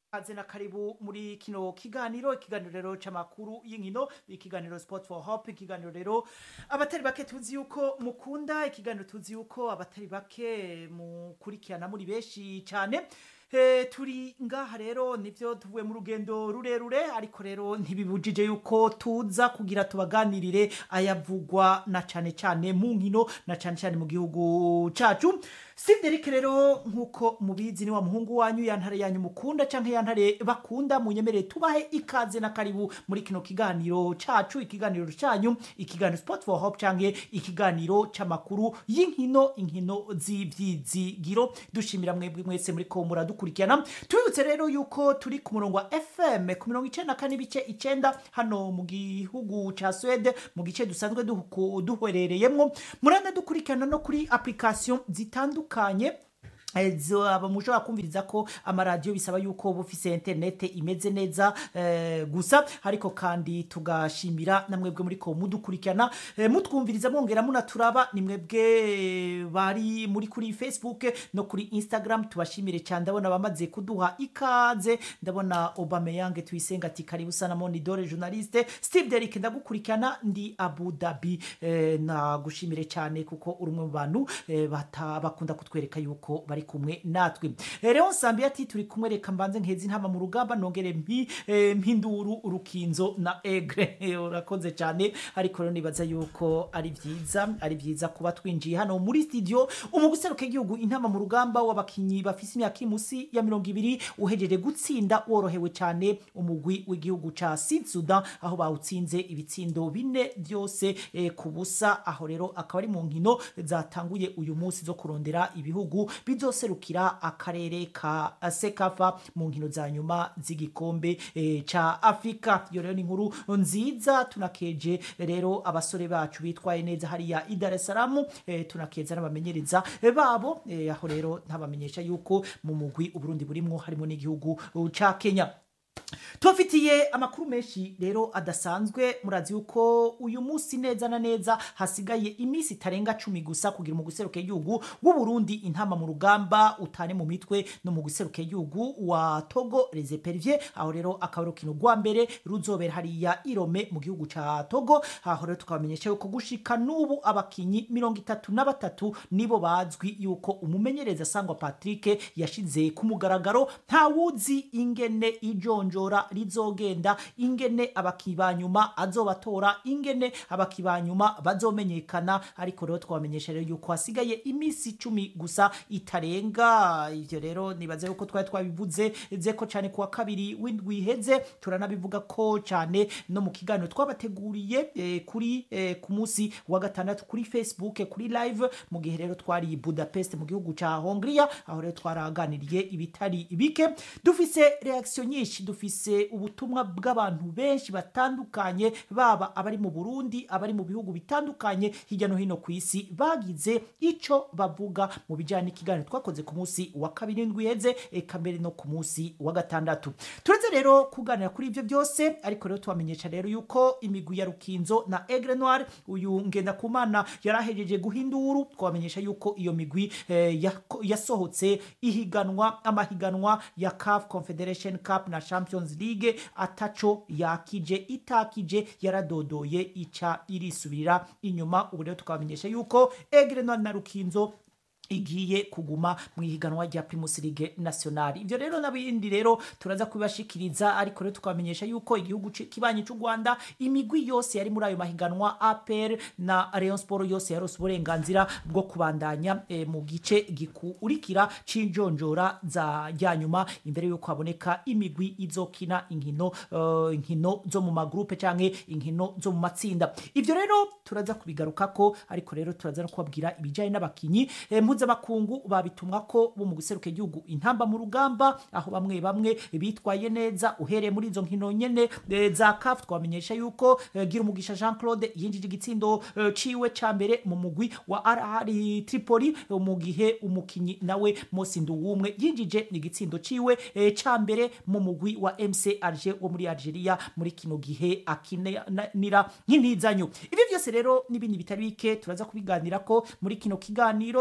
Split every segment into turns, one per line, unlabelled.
Kaze na karibu muri kino kiganiro ikiganiro rero c'amakuru y'inkino ikiganiro Sport for Hope ikiganiro rero abatari bake tuzi yuko mukunda ikiganiro tuzi yuko abatari bake mukurikirana muri benshi cyane E, turi ngaha rero nivyo tuvuye mu rugendo rurerure ariko rero ntibibujije yuko tuza kugira tubaganirire ayavugwa na cane cane mu nkino na cane cane mu gihugu cacu Steve Derrick rero nkuko mubizi ni wa muhungu wanyu yantare yanyu mukunda canke yantare bakunda munyemerere tubahe ikaze na karibu muri kino kiganiro cacu ikiganiro canyu ikiganiro Sport for Hope canke ikiganiro c'amakuru y'inkino inkino z'ivyizigiro dushimira mwebwe mwese muri ko muradukurikirana tubibutse rero yuko turi ku murongo wa FM ku mirongo icenda na kane ibice icenda hano mu gihugu ca Swede mu gice dusanzwe duhu- duherereyemwo muranda dukurikirana no kuri application zitandukanye Eh, zaba mushobora kumviriza ko amaradiyo bisaba yuko uba ufise interinete imeze neza eh, gusa ariko kandi tugashimira na mwebwe muri ko mudukurikirana eh, mutwumviriza mwongera munaturaba ni mwebwe eh, bari muri kuri facebook no kuri instagram tubashimire cyane ndabona bamaze kuduha ikaze ndabona Aubameyang tuyisenga ati karibu sana monidore journaliste steve derrick ndagukurikirana ndi abu dhabi eh, nagushimire cyane kuko uri umwe mu bantu eh, bata- bakunda kutwereka yuko bari kumwe natwe Eh, Leon Sambi ati turi kumwe reka mbanze nkezi ntama mu rugamba nongere mpi eh, mpinduru urukinzo na egre Eh, urakoze cyane ariko rero nibaza yuko ari vyiza ari vyiza kuba twinjiye hano muri studio umuguseruka igihugu intama mu rugamba w'abakinyi bafise imyaka iri musi ya mirongo ibiri uhejeje gutsinda worohewe cyane umugwi w'igihugu ca Sud Sudan aho bawutsinze ibitsindo bine byose eh, ku busa aho rero akaba ari mu nkino zatanguye uyu munsi zo kurondera ibihugu bizoserukira akarere ka sekafa mu nkino za nyuma z'igikombe eh, ca afurika iyo rero ni inkuru nziza tunakeje rero abasore bacu bitwaye neza hariya i dar es salaam eh, tunakeza n'abamenyereza babo eh, aho rero ntabamenyesha yuko mu mugwi uburundi burimwo harimo n'igihugu uh, ca kenya tubafitiye amakuru menshi rero adasanzwe murazi yuko uyu munsi neza na neza hasigaye iminsi itarenga cumi gusa kugira mu guseruka igihugu w'uburundi intama mu rugamba utane mu mitwe no mu guseruka igihugu wa togo les Eperviers aho rero akaba ari urukino rwa mbere ruzobera hariya irome mu gihugu ca togo aho rero tukabamenyesha yuko gushika n'ubu abakinyi mirongo itatu na batatu nibo bazwi yuko umumenyereza sangwa patrick yashize ku mugaragaro ntawuzi ingene ijonjora rizogenda ingene abakinyi ba nyuma azobatora ingene abakinyi ba nyuma bazomenyekana ariko rero twabamenyesha rero yuko hasigaye iminsi icumi gusa itarenga ivyo rero nibaze yuko twari twabivuze zeko cyane kuwa kabiri w'indwi iheze turanabivuga ko cyane no mu kiganiro twabateguriye eh, kuri eh, ku munsi wa gatandatu kuri facebook kuri live mu gihe rero twari i budapest mu gihugu ca hongria aho rero twaraganiriye ibitari bike dufise reaction nyinshi dufise ubutumwa bw'abantu benshi batandukanye baba abari mu burundi abari mu bihugu bitandukanye hirya no hino ku isi bagize ico bavuga mu bijyanye n'ikiganiro twakoze ku munsi wa kabiri ndwi iheze eka mbere no ku munsi wa gatandatu turetse rero kuganira kuri ibyo byose ariko rero tubamenyesha rero yuko imigwi ya rukinzo na egre noir uyu ngendakumana yari ahejeje guhinduru twabamenyesha yuko iyo migwi eh, yako- yasohotse ihiganwa amahiganwa ya CAF Confederation Cup na Champions League ataco yakije itakije yaradodoye ica irisubirira inyuma ubu rero tukabamenyesha yuko egre noir na rukinzo igiye kuguma mu ihiganwa rya Primus League National. Ivyo rero n'abindi rero turaza kubibashikiriza ariko rero tukabamenyesha yuko igihugu ci- kibanyi c'u Rwanda imigwi yose yari muri ayo mahiganwa APR na Rayon Sport yose yarose uburenganzira bwo kubandanya eh, mu gice gikurikira c'injonjora za rya nyuma imbere yuko haboneka imigwi izokina inkino eh, inkino zo mu magrupe canke inkino zo mu matsinda. Ivyo rero turaza kubigarukako ariko rero turaza no kubabwira ibijanye n'abakinyi eh, mpuzamakungu babitumwa ko bo mu guseruka igihugu intamba mu rugamba aho bamwe bamwe bitwaye neza uhereye muri izo nkino nyene eh, za CAF twamenyesha yuko eh, gira umugisha Jean Claude yinjije igitsindo eh, ciwe ca mbere mu mugwi wa RR Tripoli eh, mu gihe umukinyi nawe Mosi Nduwumwe yinjije igitsindo ciwe eh, ca mbere mu mugwi wa MC Alger wo muri Algeria muri kino gihe akinira nk'intizanyo ivyo byose rero n'ibindi bitari bike turaza kubiganira ko muri kino kiganiro tunabamenyesha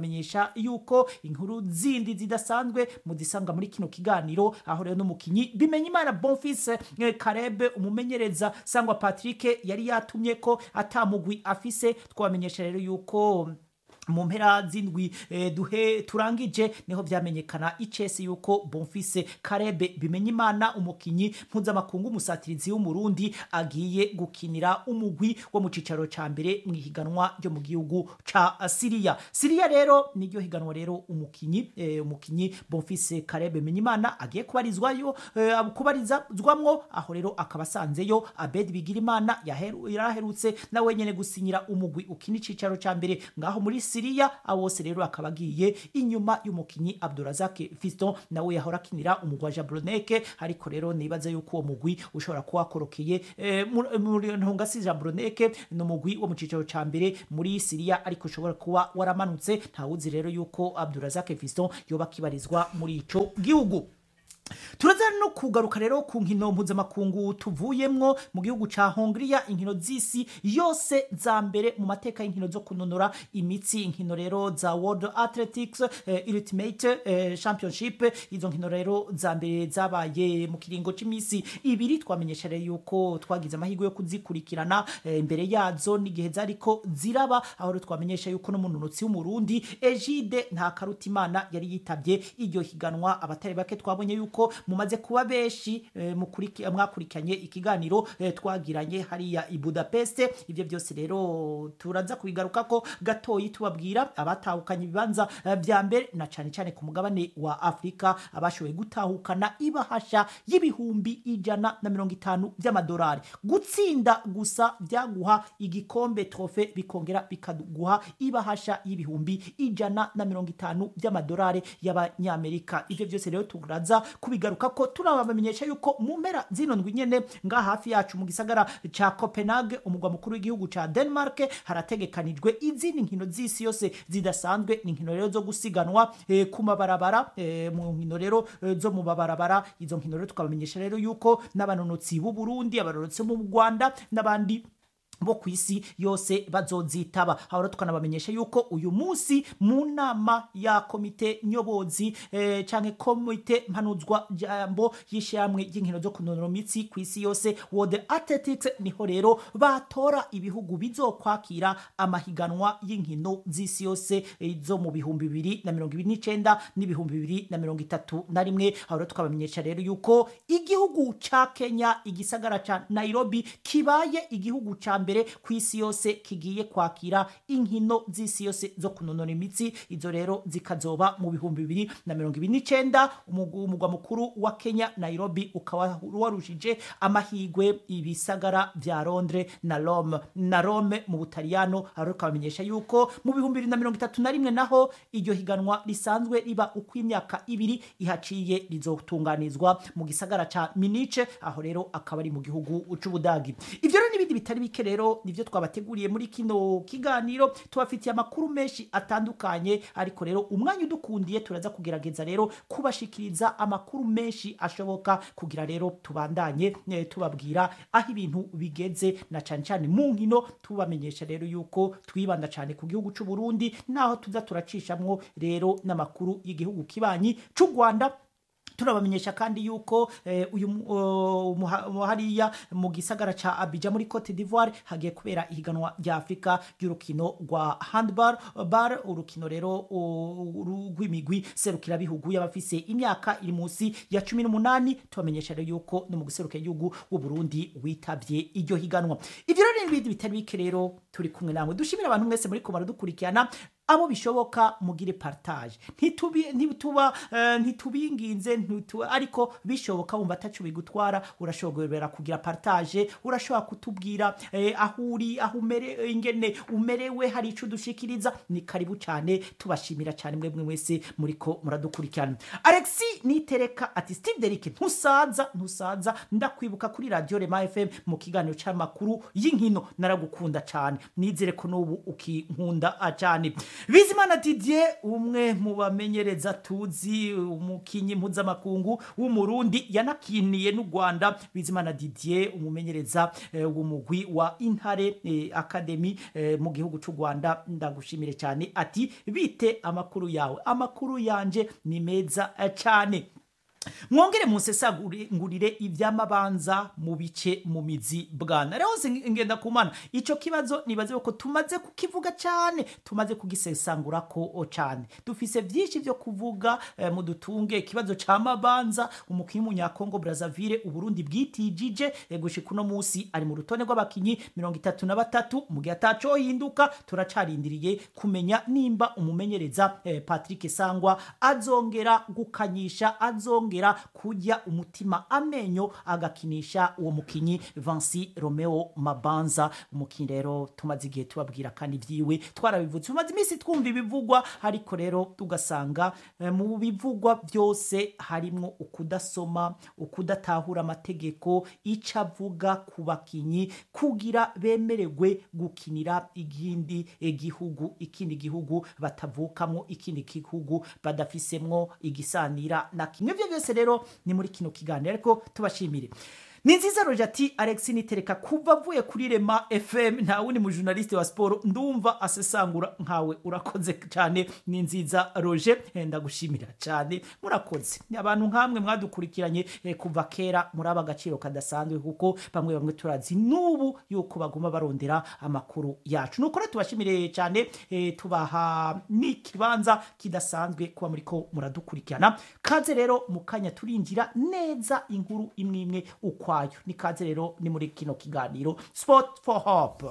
twamenyesha yuko inkuru zindi zidasanzwe muzisanga muri kino kiganiro aho rero n'umukinyi bimenya imana bonfise eh, karebe umumenyereza sangwa patrick yari yatumye ko atamugwi afise twamenyesha rero yuko mu mpera z'indwi eh, duhe turangije niho vyamenyekana icese yuko bonfise karebe bimenya imana umukinyi mpuzamakungu umusatirizi w'umurundi agiye gukinira umugwi wo mu cicaro ca mbere mu ihiganwa ryo mu gihugu ca siriya siriya rero niryo higanwa rero umukinyi eh, umukinyi bonfise karebe bimenya imana agiye kubarizwayo eh, kubarizwamwo aho rero akaba asanzeyo abedi bigira imana yaheru- yaraherutse nawe nyene gusinyira umugwi ukina icicaro ca mbere ngaho muri siriya abo bose rero akaba agiye inyuma y'umukinyi abdurazak fiston nawe yahora akinira umugwi wa jabroneke ariko rero nibaza yuko uwo mugwi ushobora kuba wakorokeye eh, muri- muri ntungasi jabroneke ni umugwi wo mu cicaro ca mbere muri siriya ariko ushobora kuba waramanutse ntawuzi rero yuko abdurazak fiston yoba akibarizwa muri ico gihugu turaza no kugaruka rero ku nkino mpuzamakungu tuvuyemwo mu gihugu ca hongiriya inkino z'isi yose za mbere mu mateka y'inkino zo kunonora imitsi inkino rero za world athletics eh, ultimate eh, championship izo nkino rero za mbere zabaye mu kiringo c'imisi ibiri twamenyesha rero yuko twagize amahirwe yo kuzikurikirana eh, imbere yazo n'igihe zariko ziraba aho rero twamenyesha yuko n'umunonotsi w'umurundi egide nta karutimana yari yitabye iryo higanwa abatari bake twabonye yuko mumaze kuba benshi eh, mukuriki- mwakurikiranye ikiganiro eh, twagiranye hariya i budapest ibyo byose rero turaza kubigaruka ko gatoyi tubabwira abatahukanye ibibanza eh, vya mbere na cane cane ku mugabane wa afurika abashoboye gutahukana ibahasha y'ibihumbi ijana na mirongo itanu by'amadolari gutsinda gusa byaguha igikombe trofe bikongera bikaguha ibahasha y'ibihumbi ijana na mirongo itanu by'amadolari y'abanyamerika ibyo byose rero turaza kubigaruka ko turabamenyesha yuko mu mpera zino ndwi nyene nga hafi yacu mu gisagara ca copenhague umugwa mukuru w'igihugu ca denmark harategekanijwe izindi nkino z'isi yose zidasanzwe ni inkino rero zo gusiganwa eh, ku mabarabara eh, mu nkino rero eh, zo mu mabarabara izo nkino rero tukabamenyesha rero yuko n'abanonotsi b'u burundi abanonotsi bo mu rwanda n'abandi bo ku isi yose bazozitaba aho rero tukanabamenyesha yuko uyu munsi mu nama ya komite nyobozi eh, canke komite mpanuzwa jambo y'ishyirahamwe ry'inkino zo kunonora imitsi ku isi yose world athletics niho rero batora ibihugu bizokwakira amahiganwa y'inkino z'isi yose eh, zo mu bihumbi bibiri na mirongo ibiri n'icenda n'ibihumbi bibiri na mirongo itatu na rimwe aho rero tukabamenyesha rero yuko igihugu ca kenya igisagara ca nairobi kibaye igihugu ca mbere ku isi yose kigiye kwakira inkino z'isi yose zo kunonora imitsi izo rero zikazoba mu bihumbi bibiri na mirongo ibiri n'icenda umugu- umugwa mukuru wa kenya nairobi ukaba warushije amahigwe ibisagara vya londres na rome na rome mu butaliyano aho rero tukabamenyesha yuko mu bihumbi bibiri na mirongo itatu na rimwe naho iryo higanwa risanzwe riba uko imyaka ibiri ihaciye rizotunganizwa mu gisagara ca minice aho rero akaba ari mu gihugu c'ubudagi ivyo rero n'ibindi bitari bike rero nivyo twabateguriye muri kino kiganiro tubafitiye amakuru menshi atandukanye ariko rero umwanya udukundiye turaza kugerageza rero kubashikiriza amakuru menshi ashoboka kugira rero tubandanye eh, tubabwira aho ibintu bigeze na cane cane mu nkino tubamenyesha rero yuko twibanda cane ku gihugu c'u Burundi naho tuza turacishamwo rero n'amakuru y'igihugu kibanyi c'u Rwanda turabamenyesha kandi yuko eh, uyu mu- uh, muha- mu- hariya mu gisagara ca Abidjan muri Cote d'Ivoire hagiye kubera ihiganwa rya Afrika ry'urukino rwa handball bar urukino rero uh, ru- rw'imigwi serukira bihugu y'abafise imyaka iri munsi ya cumi n'umunani tubamenyesha rero yuko no mu guseruka igihugu w'u Burundi witavye iryo higanwa ivyo rero n'ibindi bitari bike rero turi kumwe namwe dushimira abantu mwese muri ko baradukurikirana abo bishoboka mugire partage ntitubi ntituba eh, ntitubinginze ntitu ariko bishoboka wumva atacu bigutwara urashobora kugira partage urashobora kutubwira eh, aho uri aho umere ingene umerewe hari ico dushikiriza ni karibu cyane tubashimira cyane mwebwe mwese muriko muradukurikirana Alexi nitereka ati Steve Derrick ntusaza ntusaza ndakwibuka kuri radio Rema FM mu kiganiro c'amakuru y'inkino naragukunda cyane nizere ko n'ubu ukinkunda ah, cyane bizimana didier umwe mu bamenyereza tuzi umukinyi mpuzamakungu w'umurundi yanakiniye n'u rwanda bizimana didier umumenyereza eh, w'umugwi wa intare eh, academy eh, mu gihugu cy'u rwanda ndagushimire cyane ati bite amakuru yawe amakuru yanje ni meza eh, cyane mwongere musesagurire ivy'amabanza mu bice mu mizi bwana rero ngenda kumana ico kibazo nibaze ko tumaze kukivuga cyane tumaze kugisesangura ko cyane dufise vyinshi vyo kuvuga eh, mu dutunge ikibazo c'amabanza umukinyi munyakongo Brazzaville uburundi bwitijije eh, gushika uno musi ari mu rutone rw'abakinyi mirongo itatu na batatu mu gihe ataco hinduka turacarindiriye kumenya nimba umumenyereza eh, Patrick Sangwa azongera gukanyisha azongera kujya umutima amenyo agakinisha uwo mukinyi Vansi Romeo Mabanza umukinyi rero tumaze igihe tubabwira kandi vyiwe twarabivutse tumaze iminsi twumva ibivugwa ariko rero tugasanga eh, mu bivugwa byose harimwo ukudasoma ukudatahura amategeko ico avuga ku bakinyi kugira bemererwe gukinira igindi gihugu ikindi gihugu batavukamwo ikindi gihugu badafisemwo igisanira na kimwe vyo byose rero ni muri kino kiganiro ariko tubashimire ni nziza roje ati alex nitereka kuva avuye kuri rema fm nta wundi mujurnaliste wa siporo ndumva asesangura nkawe urakoze cyane ni nziza roje Eh, ndagushimira cyane murakoze Ni abantu nkamwe mwadukurikiranye eh, kuva kera muraba agaciro kadasanzwe kuko bamwe bamwe turazi n'ubu yuko baguma barondera amakuru yacu nuko rero tubashimire cyane eh, tubaha n'ikibanza kidasanzwe kuba muriko muradukurikirana kaze rero mu kanya turinjira neza inkuru imwe imwe ukwayo ni kaze rero ni muri kino kiganiro sport for hope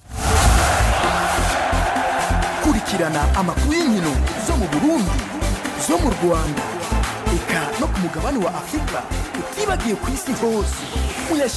kurikirana amakuru y'inkino zo mu burundi zo mu rwanda eka no ku mugabane wa afurika utibagiye ku isi hose